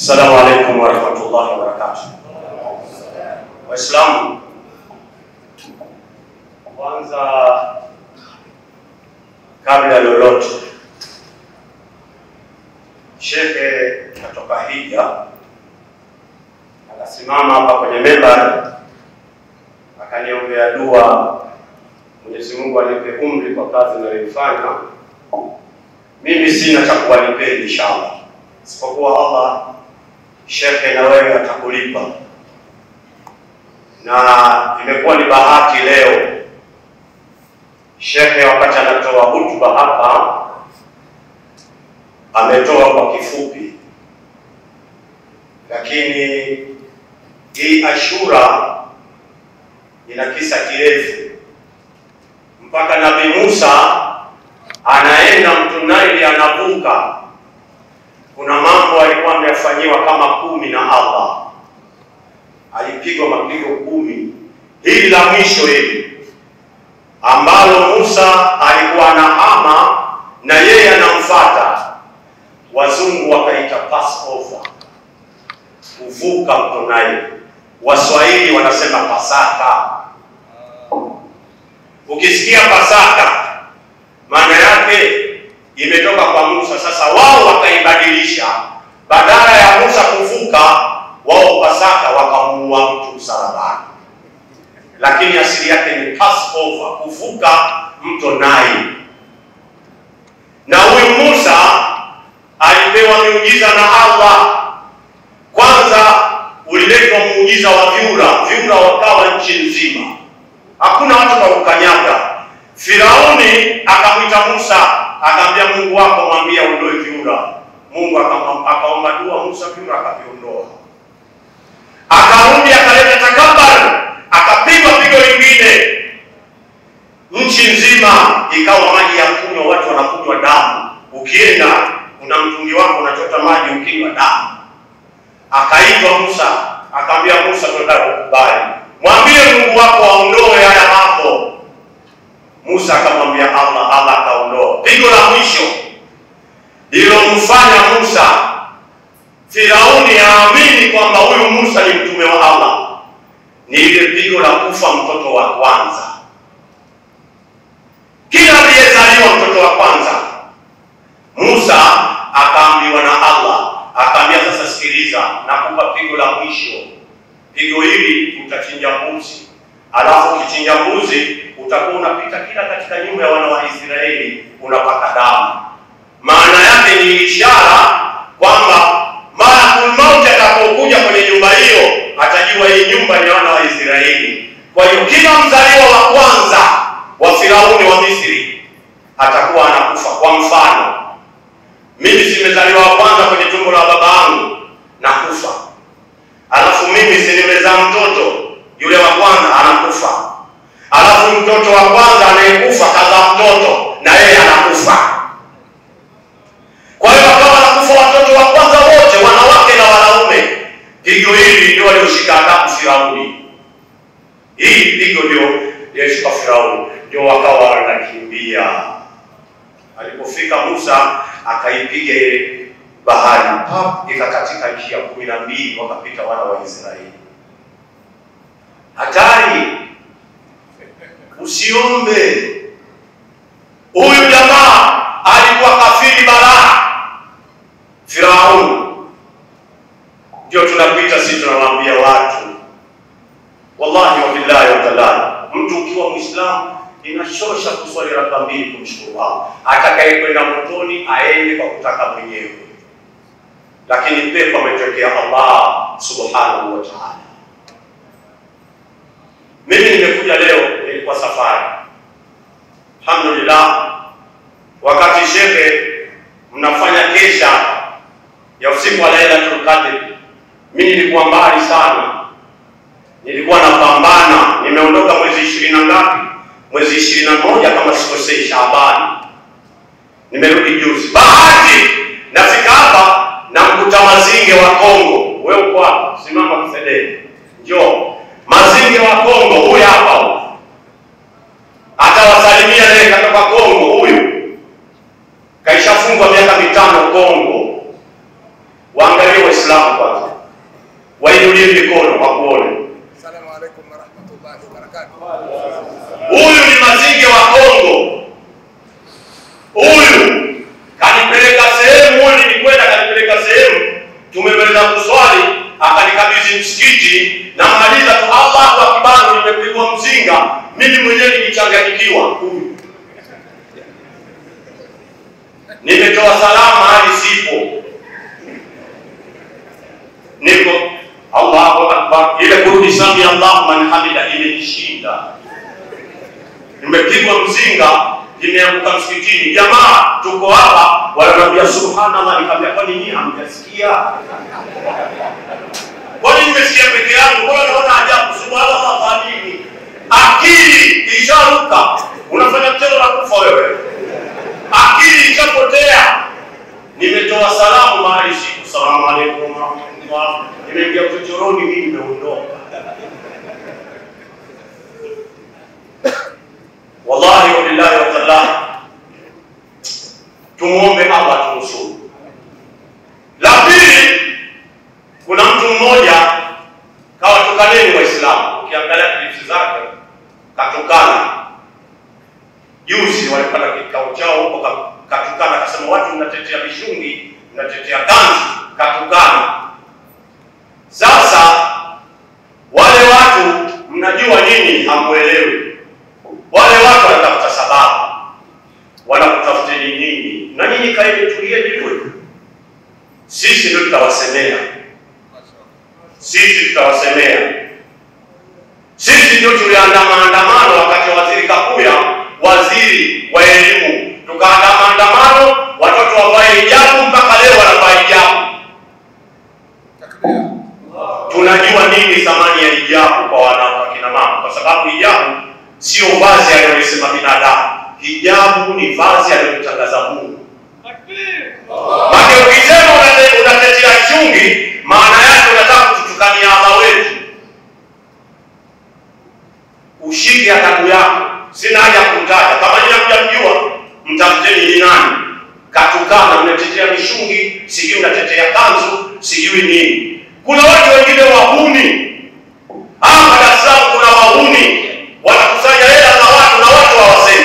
Assalamu alaikum warahmatullahi wabarakatuh. Waislamu, kwanza kabla ya lolote, shekhe katoka hija akasimama hapa kwenye membari akaniombea dua, Mwenyezi Mungu anipe umri kwa kazi ninayoifanya. Mimi sina cha kuwalipeni inshallah, isipokuwa Allah shekhe na wewe atakulipa, na imekuwa ni bahati leo shekhe wakati anatoa hutuba hapa ametoa kwa kifupi, lakini hii Ashura ina kisa kirefu mpaka Nabii Musa anaenda mto Naili anavuka kuna mambo alikuwa amefanyiwa kama kumi na Allah, alipigwa mapigo kumi. Hili la mwisho hili ambalo Musa alikuwa anahama na yeye anamfuata, wazungu wakaita Passover, kuvuka mto Naili. Waswahili wanasema Pasaka. Ukisikia Pasaka maana yake imetoka kwa Musa. Sasa wao wakaibadilisha, badala ya Musa kuvuka, wao Pasaka wakamuua mtu msalabani, lakini asili yake ni Passover, kuvuka mto Nile. Na huyu Musa alipewa miujiza na Allah. Kwanza uliletwa muujiza wa vyura, vyura wakawa nchi nzima, hakuna watu wa kukanyaga. Firauni akamwita Musa akamwambia Mungu wako mwambie aondoe vyura. Mungu akaomba dua, Musa vyura akaviondoa. Akarudi akaleta takabari, akapigwa pigo lingine, nchi nzima ikawa maji ya kunywa, watu wanakunywa damu. Ukienda kuna mtungi wako unachota maji, ukinywa damu. Akaitwa Musa, akamwambia Musa, tunataka kukubali, mwambie Mungu wako aondoe haya mambo. Musa akamwambia Allah, Allah akaondoa. Pigo la mwisho lililomfanya Musa Firauni aamini kwamba huyu Musa ni mtume wa Allah ni ile pigo la kufa mtoto wa kwanza. Kila aliyezaliwa mtoto wa kwanza, Musa akaambiwa na Allah, akaambia sasa, sikiliza, nakupa pigo la mwisho. Pigo hili utachinja mbuzi, alafu ukichinja mbuzi utakuwa unapita kila katika nyumba ya wana wa Israeli unapaka damu. Maana yake ni ishara kwamba malakul mauti atakapokuja kwenye nyumba hiyo atajua hii nyumba ni wana wa Israeli. Kwa hiyo kila mzaliwa wa kwanza wa Firauni wa Misri atakuwa anakufa. Kwa mfano, mimi simezaliwa wa kwanza kwenye tumbo la baba yangu nakufa, alafu mimi si nimezaa mtoto yule wa kwanza anakufa alafu mtoto wa kwanza anayekufa kaza mtoto na yeye anakufa. Kwa hiyo akawa anakufa watoto wa kwanza wote, wanawake na wanaume. Pigo hili ndio walioshika adabu Firauni, hii pigo ndio lilishika Firauni, ndio wakawa wanakimbia. Alipofika Musa akaipiga ile bahari, pap, ikakatika njia kumi na mbili, wakapita wana wa Israeli. Hatari! Usiombe. Huyu jamaa alikuwa kafiri balaa, Firauni. Ndio tunapita sisi, tunawaambia watu, wallahi wa billahi wa taala, mtu ukiwa Muislamu inashosha kuswali raka mbili kumshukuru Allah. Atakaye kwenda motoni aende kwa kutaka mwenyewe, lakini pepo ametokea Allah subhanahu wa taala. Mimi nimekuja leo, nilikuwa safari, alhamdulillah. Wakati shekhe mnafanya kesha ya usiku wa Lailatul Qadr, mimi nilikuwa mbali sana, nilikuwa napambana. Nimeondoka mwezi ishirini na ngapi? Mwezi ishirini na moja kama sikosei, Shaabani. Nimerudi juzi, bahati nafika hapa na mkuta Mazinge wa Kongo. Wewe uko hapa, simama kisedeni, njoo Mazinge wa Kongo, huyu hapa atawasalimia naye, katoka Kongo huyu, kaishafungwa miaka mitano Kongo. Waangalie Waislamu Waislamu kwanza wainulie mikono wakuone. Assalamu alaikum warahmatullahi wabarakatuh. Huyu ni Mazinge wa Kongo. Huyu kanipeleka sehemu, huyu nilikwenda, kanipeleka sehemu, tumemaliza kuswali, akanikabidhi msikiti, namaliza tu Allahu akbar, nimepigwa mzinga, mimi mwenyewe nilichanganyikiwa. Huyu nimetoa salama hadi sipo, niko Allahu akbar, ile kurudi sami Allahu man hamida imenishinda nimepigwa mzinga, nimeanguka msikitini. Jamaa tuko hapa, wananiambia subhanallah. Nikamwambia kwani nyinyi hamjasikia? Kwani nimesikia peke yangu? Mbona naona ajabu? Subhanallah kwa nini? Akili isharuka, unafanya mchezo na kufa wewe, akili ishapotea. Nimetoa salamu mahali siku, salamu alaikum warahmatullah, nimeingia chochoroni, mimi nimeondoka. Wallahi wabillahi watallahi, tumuombe Allah tunusuru. La pili, kuna mtu mmoja kawatukaneni Waislamu, ukiangalia klipsi zake katukana. Juzi walipata kikao chao huko, ka- katukana, akasema watu mnatetea mishungi, mnatetea kanzu, katukana. Sasa wale watu mnajua nini, hamuelewi wale watu wanatafuta sababu, wanakutafuteni nini, na nyinyi kaeni, tulieni tu. Sisi ndio tutawasemea, sisi tutawasemea. Sisi ndio tuliandaa maandamano wakati wa waziri Kakuya, waziri wa elimu, tukaandaa maandamano, watoto wavae hijabu, mpaka leo wanavaa hijabu. Takbir. Tunajua nini thamani ya hijabu kwa wanawake na mama, kwa sababu hijabu sio vazi aliyosema binadamu. Hijabu ni vazi aliyotangaza Mungu. Maana ukisema unate- unatetea chungi, maana yake unataka kututukania Allah wetu. Ushike adabu yako, sina haja ya kumtaja. Kama nyinyi hamjamjua, mtafuteni ni nani. Katukana, mnatetea mishungi, sijui mnatetea kanzu, sijui nini. Kuna watu wengine wahuni hapa Dar es Salaam, kuna wahuni wanakusanya hela za watu na watu hawasemi.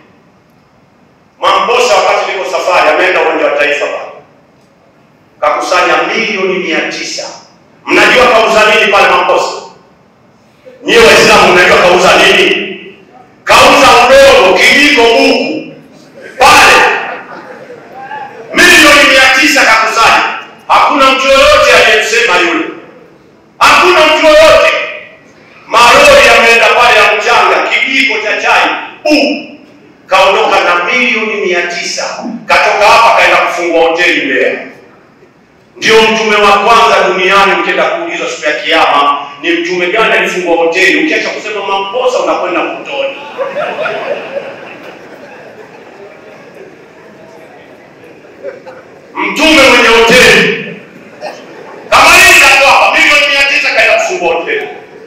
Mambosa wakati niko safari ameenda uwanja wa Taifa pale kakusanya milioni mia tisa. Mnajua kauza nini pale Mambosa? Nyie Waislamu mnajua kauza nini? Kauza udongo, kijiko, buku pale, milioni mia tisa kakusanya. Hakuna mtu yoyote aliyemsema yule, hakuna mtu yoyote. Malori yameenda pale ya mchanga, kijiko cha chai, buku kaondoka na milioni mia tisa katoka hapa kaenda kufungua hoteli Mbeya. Ndio mtume wa kwanza duniani. Ukienda kuulizwa siku ya Kiyama, ni mtume gani alifungua hoteli? Ukiacha kusema Mamposa unakwenda kutoni. Mtume mwenye hoteli kama hii ndio hapa, milioni mia tisa kaenda kufungua hoteli.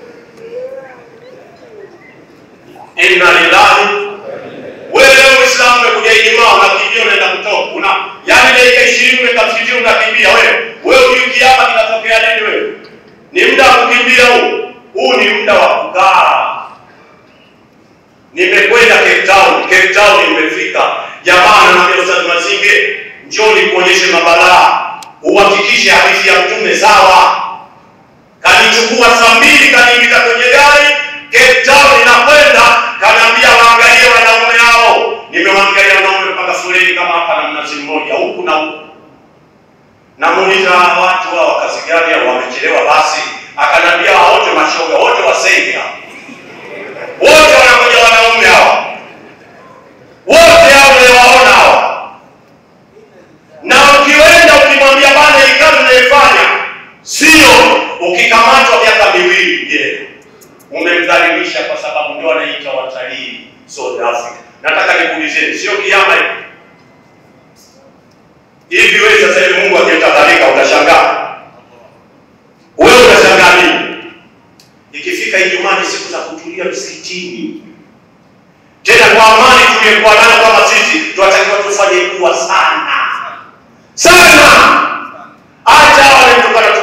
Inna lillahi wewe leo Uislamu umekuja Ijumaa unakimbia unaenda kutoka. Una yaani dakika 20 umekaa msikitini unakimbia wewe. Wewe hujui kiama kinatokea nini wewe? Ni muda wa kukimbia huu. Huu ni muda wa kukaa. Nimekwenda Cape Town, Cape Town nimefika. Jamaa ananiambia Ustaz Mazinge, njoo nikuonyeshe mabalaa. Uhakikishe hadithi ya Mtume sawa. Kanichukua saa mbili kaniingiza kwenye gari Cape Town inakwenda, kanaambia waangalie wanaume hao. Nimewaangalia wanaume mpaka foleni kama hapa na mnazi mmoja huku na huku. Namuuliza hawa watu hao kazi gani au wamechelewa basi? Akaniambia hao wote mashoga, wote wasenge hao. Wote wanakuja wanaume hao. Wote hao unawaona hao. Na ukiwenda ukimwambia bana hii kazi unaifanya sio, ukikamatwa miaka miwili je, umemdhalilisha kwa sababu ndio anaita watalii South Africa. Nataka nikuulizeni, sio kiama hivi? Hivi wewe sasa hivi Mungu akitadhalika utashangaa? Wewe utashangaa nini? Ikifika Ijumaa ni siku za kutulia msikitini, tena kwa amani tuliyekuwa nayo kama sisi, tunatakiwa tufanye dua sana sana. Hata wale tukana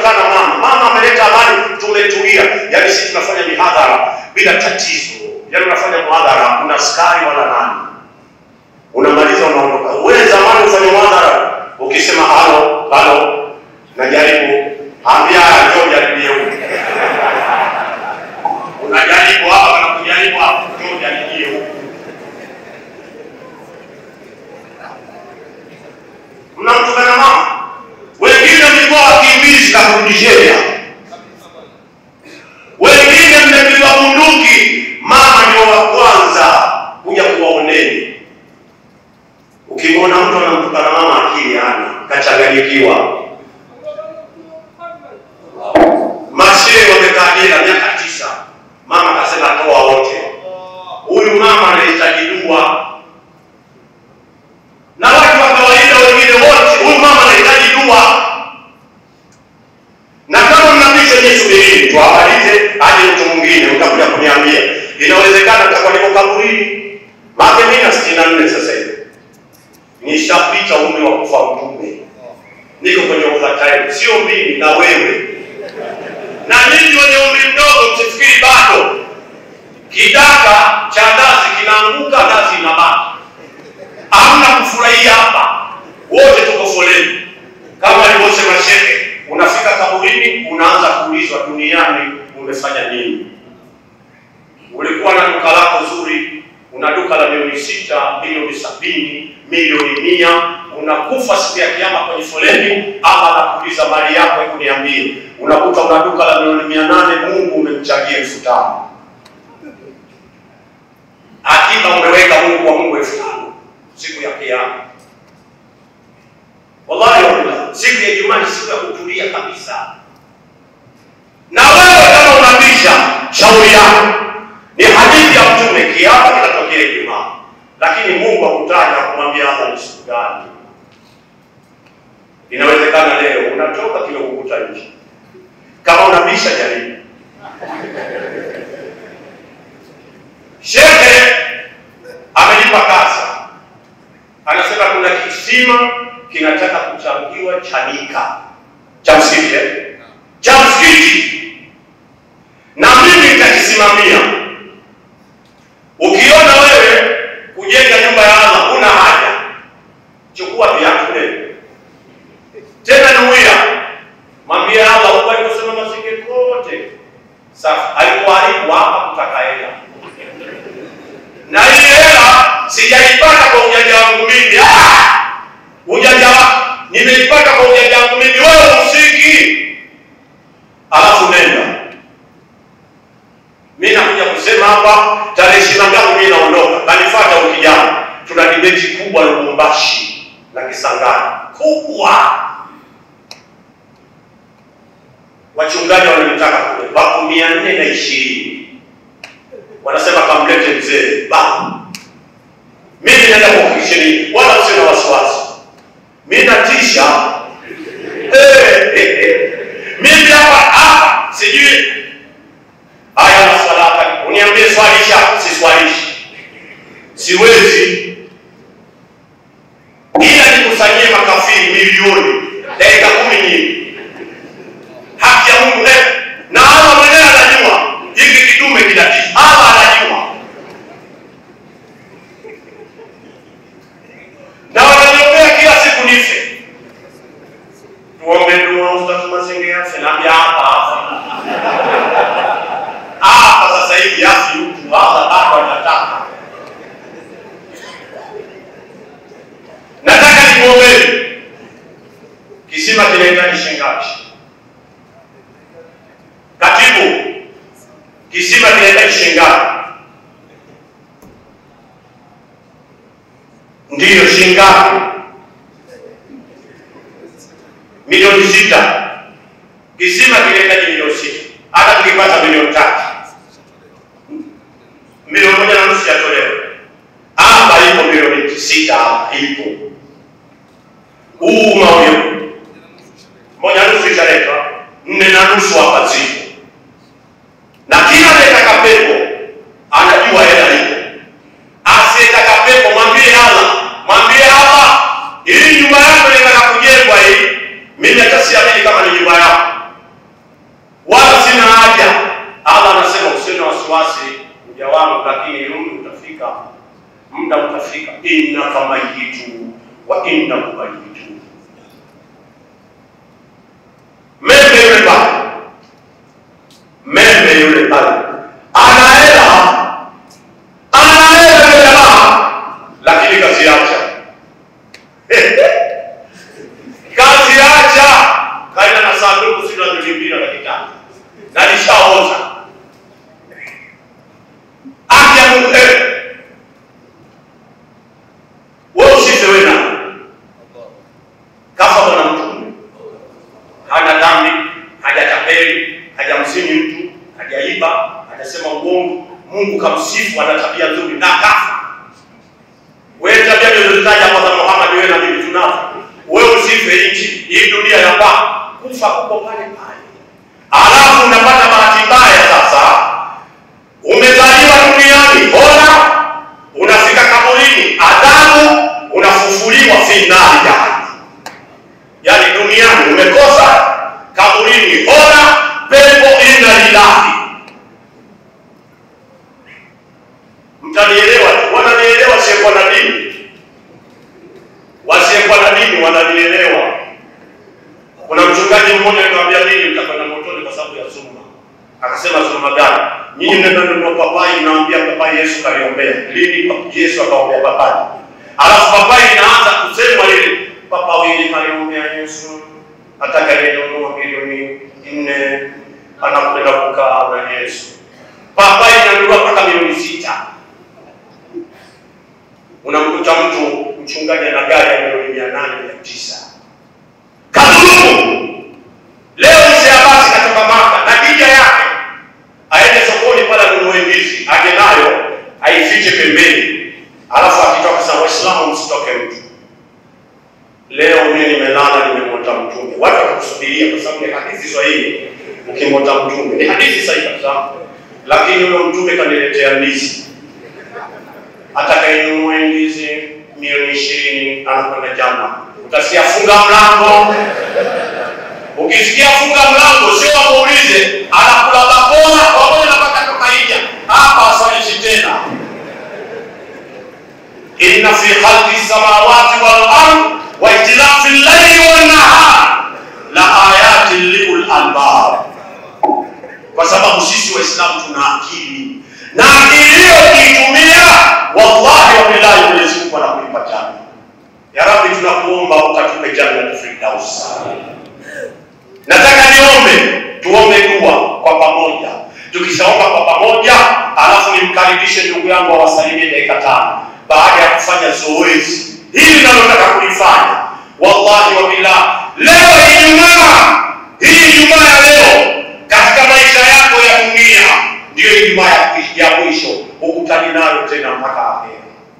utakuja kuniambia. Inawezekana nitakuwa niko kaburini. Maana mimi na 64 sasa hivi. Nishapita umri wa kufa mtume. Niko kwenye overtime, sio mimi na wewe. Na ninyi wenye umri mdogo msifikiri bado. Kidaka cha ndazi kinaanguka, ndazi inabaki. Hamna kufurahia hapa, wote tuko foleni kama alivyosema shehe. Unafika kaburini, unaanza kuulizwa duniani umefanya nini? Ulikuwa na duka lako zuri, una duka la milioni sita, milioni sabini, milioni mia, unakufa siku ya Kiyama kwenye foleni, ama anakuuliza mali yako, hebu niambie. Unakuta una duka la milioni mia nane, Mungu umemchangia elfu tano akiba umeweka Mungu wa Mungu elfu tano siku ya Kiyama. Wallahi wallahi, siku ya Ijumaa ni siku ya kutulia kabisa. Na wewe kama unabisha, shauri yako. Ni hadithi ya Mtume, kiama kinatokea Ijumaa, lakini Mungu hakutaja kumwambia Allah ni siku gani. Inawezekana leo unatoka kile kukuta nje. Kama unabisha, jaribu. Shehe amenipa kasa, anasema kuna kisima kinataka kuchangiwa Chanika cha msikiti eh? cha msikiti, na mimi nitakisimamia. Ukiona wewe kujenga nyumba ya Allah huna haja, chukua viatu leo tena, nuia mwambie Allah huko aliposema mazingira kote safi, alikuharibu hapa kutaka hela na hii hela sijaipata kwa ujanja wangu mimi. Ah! ujanja wako nimeipata kwa ujanja wangu mimi, wewe usiki, alafu nenda. Mimi nakuja kusema hapa tarehe ishirini na tatu mimi naondoka, kanifuata wiki jana, tuna dibeti kubwa Lubumbashi na Kisangani kubwa, wachungaji wananitaka kule, wako mia nne na ishirini wanasema kamlete mzee ba mimi naenda kuhakikisheni, wala usio na wasiwasi. Mimi natisha eh, eh, eh. Mimi hapa hapa sijui haya maswala, uniambie swalisha, siswalishi, siwezi, ila nikusanyie makafiri milioni dakika kumi nyingi, haki ya Mungu eh. na Allah mwenyewe anajua hiki kidume kinatisha, Allah anajua na wananiombea kila siku nife. Tuombe dua Ustaz Mazingira afe, naambia hapa hapa hapa sasa hivi afi mtu Allah bado anataka. Nataka nikuombee. Kisima kinahitaji shilingi ngapi? Katibu, kisima kinahitaji shilingi ngapi? Ndiyo, shilingi ngapi? Milioni sita. Kisima kinahitaji milioni sita, hata tukipata milioni tatu, milioni moja na nusu yatolewa hapa. Ipo milioni sita hapa, ipo huu maulio moja nusu ishaletwa, nne na nusu hapa zipo, na kila anayetaka pepo anajua hela ipo. Asiyetaka pepo mwambie Allah, mwambie Allah, hii nyumba yako inataka kujengwa hii, mimi hata siamini kama ni nyumba yako, wala sina haja. Allah anasema usiwe na wasiwasi, mja wangu, lakini umri utafika, muda utafika, innaka mayitu wa innahu mayitu. Meme yule pale, meme yule pale ana hela anaenda yule jamaa, lakini kazi acha kazi acha, kaenda na sanduku sina milioni na laki tatu na nishaoza haki ya Mungu. Wewe usife wewe na kafa bwana mtume, hana dhambi, hajatapeli, hajamzini mtu, hajaiba, hajasema uongo. Mungu kamsifu, ana tabia nzuri na kafa. Wewe tabia nilizozitaja hapa za Muhammad, wewe na mimi tunazo. Wewe usife nchi hii, dunia ya kwako, kufa kuko pale pale. Alafu unapata bahati mbaya sasa, nikamwambia mimi mtakwenda motoni kwa sababu ya dhuluma. Akasema dhuluma gani? Nyinyi mnaenda kununua papai, mnaambia papai Yesu kaliombea. Lini pa- Yesu akaombea papai? Alafu papai inaanza kusemwa lile papai kaliombea Yesu atakayenunua milioni nne anakwenda kukaa na Yesu. Papai inanunua mpaka milioni sita. Unamkuta mtu mchungaji ana gari ya milioni mia nane mia tisa kadhulumu. Leo mzee Abasi katoka Maka na kija yake aende sokoni pale anunue ndizi, aje nayo aifiche pembeni, alafu akitoka sasa, Waislamu msitoke mtu. Leo mimi nimelala, nimemwota mtume, watu watakusubiria kwa sababu ni hadithi sahihi. Ukimwota mtume ni hadithi sahihi kabisa, lakini huyo mtume kaniletea ndizi atakayenunua ndizi milioni ishirini anakwenda jana. Utasikia funga mlango. Ukisikia funga mlango, sio wamuulize anakula bakora pamoja na paka tokaija hapa, aswalishi tena. inna fi khalqi samawati wal ard wa ikhtilafi al-layli wan nahar la ayatin liul albab, kwa sababu sisi Waislamu tuna akili na akili hiyo ukiitumia, wallahi wa billahi, Mwenyezi Mungu anakulipa janna. Ya Rabbi, tunakuomba ukatupe jannatul firdaus. Nataka niombe, tuombe dua kwa pamoja. Tukishaomba kwa pamoja, alafu nimkaribishe ndugu yangu awasalimie dakika tano baada ya kufanya zoezi hili linalotaka kulifanya. Wallahi wa billah, leo Ijumaa hii, Ijumaa ya leo katika maisha yako ya dunia ndiyo Ijumaa ya- ya mwisho, ukutani nayo tena mpaka akhera.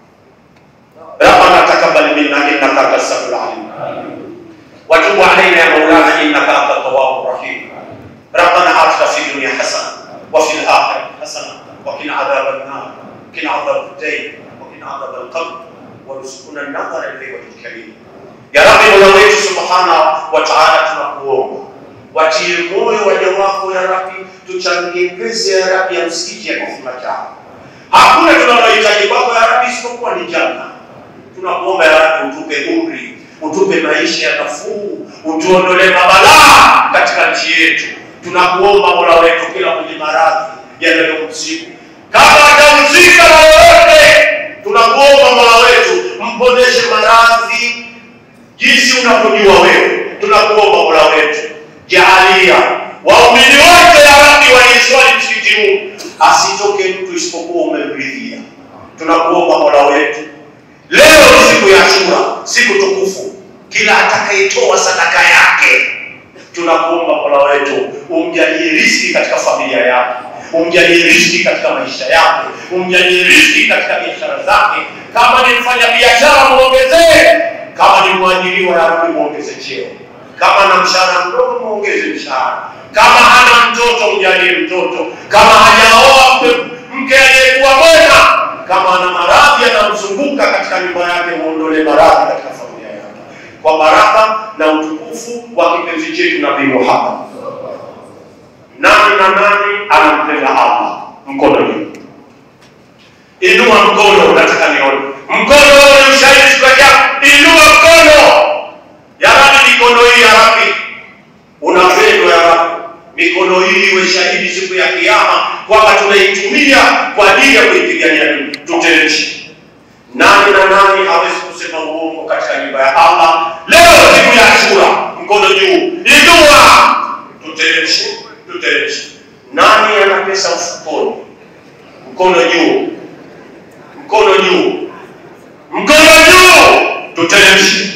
Rabbana taqabbal minna innaka antas samiul alim وتب علينا يا مولانا انك انت التواب الرحيم ربنا اتنا في الدنيا حسنه وفي الاخره حسنه وقنا عذاب النار وقنا عذاب الدين وقنا عذاب القبر وارزقنا النظر اليه وجه الكريم يا رب mola wetu subhanahu wa taala tunakuomba watie moyo waja wako ya rabi tuchangie pesa ya rabi ya msikiti ya kisima chao hakuna tunalohitaji kwako ya rabi isipokuwa ni janna tunakuomba ya Rabbi utupe umri, utupe maisha ya nafuu, utuondolee mabalaa katika nchi yetu. Tunakuomba Mola wetu, kila mwenye maradhi yanayomsibu kama atamzika na yoyote, tunakuomba Mola wetu mponeshe maradhi jinsi unavyojua wewe. Tunakuomba Mola wetu, jaalia waumini wote ya Rabbi waliiswali msikiti huu, asitoke mtu isipokuwa umemridhia. Tunakuomba Mola wetu Leo ni siku ya Ashura, siku tukufu. Kila atakayetoa sadaka yake, tunakuomba Mola wetu umjalie riziki katika familia yake, umjalie riziki katika maisha yake, umjalie riziki katika biashara zake. Kama ni mfanya biashara, muongezee. Kama ni mwajiriwa, ya Rabbi, muongeze cheo. Kama na mshahara mdogo, muongeze mshahara. Kama hana mtoto, mjalie mtoto. Kama hajaoa mke, mke aliyekuwa mwema kama ana maradhi yanamzunguka katika nyumba yake, muondolee maradhi katika familia yake, kwa baraka na utukufu wa kipenzi chetu Nabii Muhammad. Nani na nani anampenda Allah? Mkono juu, inua mkono, nataka nione mkono. Wewe ni ushahidi siku ya Kiyama, inua mkono. Ya Rabbi, mikono hii ya Rabbi unapendwa ya Rabbi, mikono hii iwe shahidi siku ya Kiyama kwamba tunaitumia kwa ajili ya kuipigania dini. Tuteremshe. Nani na nani hawezi kusema uongo katika nyumba ya Allah? Leo siku ya Ashura, mkono juu, inua, tuteremshe, tuteremshe. Nani ana pesa mfukoni? Mkono juu, mkono juu, mkono juu, tuteremshe